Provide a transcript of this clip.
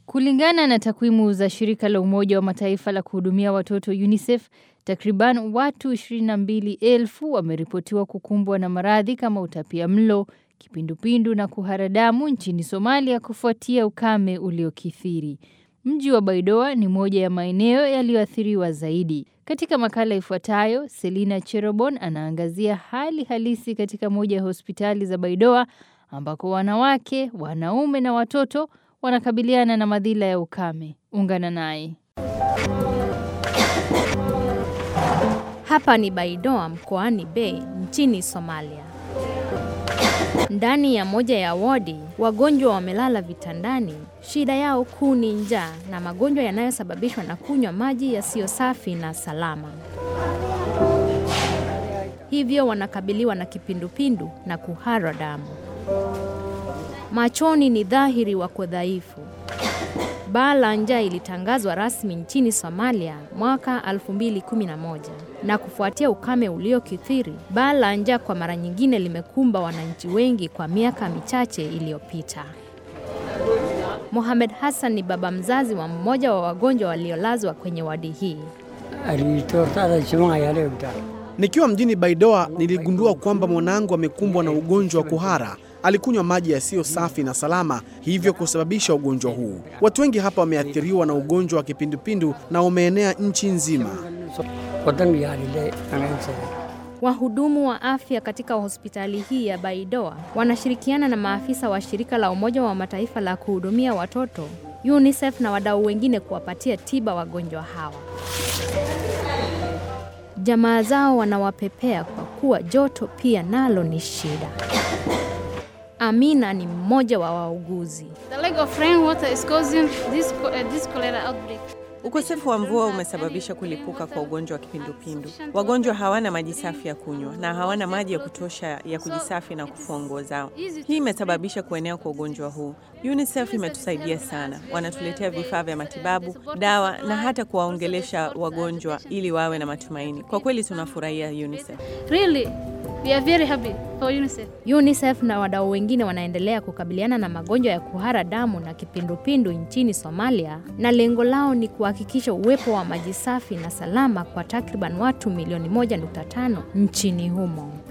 Kulingana na takwimu za shirika la Umoja wa Mataifa la kuhudumia watoto UNICEF, takriban watu 22,000 wameripotiwa kukumbwa na maradhi kama utapia mlo, kipindupindu na kuharadamu nchini Somalia kufuatia ukame uliokithiri. Mji wa Baidoa ni moja ya maeneo yaliyoathiriwa zaidi. Katika makala ifuatayo, Selina Cherobon anaangazia hali halisi katika moja ya hospitali za Baidoa ambako wanawake, wanaume na watoto wanakabiliana na madhila ya ukame. Ungana naye. Hapa ni Baidoa mkoani Bay nchini Somalia. Ndani ya moja ya wodi, wagonjwa wamelala vitandani. Shida yao kuu ni njaa na magonjwa yanayosababishwa na kunywa maji yasiyo safi na salama. Hivyo wanakabiliwa na kipindupindu na kuhara damu. Machoni ni dhahiri wako dhaifu. Baa la njaa ilitangazwa rasmi nchini Somalia mwaka 2011 na kufuatia ukame uliokithiri, baa la njaa kwa mara nyingine limekumba wananchi wengi kwa miaka michache iliyopita. Mohamed Hassan ni baba mzazi wa mmoja wa wagonjwa waliolazwa kwenye wadi hii. Nikiwa mjini Baidoa niligundua kwamba mwanangu amekumbwa na ugonjwa wa kuhara. Alikunywa maji yasiyo safi na salama, hivyo kusababisha ugonjwa huu. Watu wengi hapa wameathiriwa na ugonjwa wa kipindupindu na umeenea nchi nzima. Wahudumu wa afya katika hospitali hii ya Baidoa wanashirikiana na maafisa wa shirika la Umoja wa Mataifa la kuhudumia watoto UNICEF na wadau wengine kuwapatia tiba wagonjwa hawa. Jamaa zao wanawapepea kwa kuwa joto pia nalo ni shida. Amina ni mmoja wa wauguzi. Ukosefu wa mvua umesababisha kulipuka kwa ugonjwa wa kipindupindu. Wagonjwa hawana maji safi ya kunywa na hawana maji ya kutosha ya kujisafi na kufua nguo zao. Hii imesababisha kuenea kwa ugonjwa huu. UNICEF imetusaidia sana, wanatuletea vifaa vya matibabu, dawa na hata kuwaongelesha wagonjwa ili wawe na matumaini. Kwa kweli tunafurahia UNICEF. Really? We are very happy for UNICEF. UNICEF na wadau wengine wanaendelea kukabiliana na magonjwa ya kuhara damu na kipindupindu nchini Somalia, na lengo lao ni kuhakikisha uwepo wa maji safi na salama kwa takriban watu milioni 1.5 nchini humo.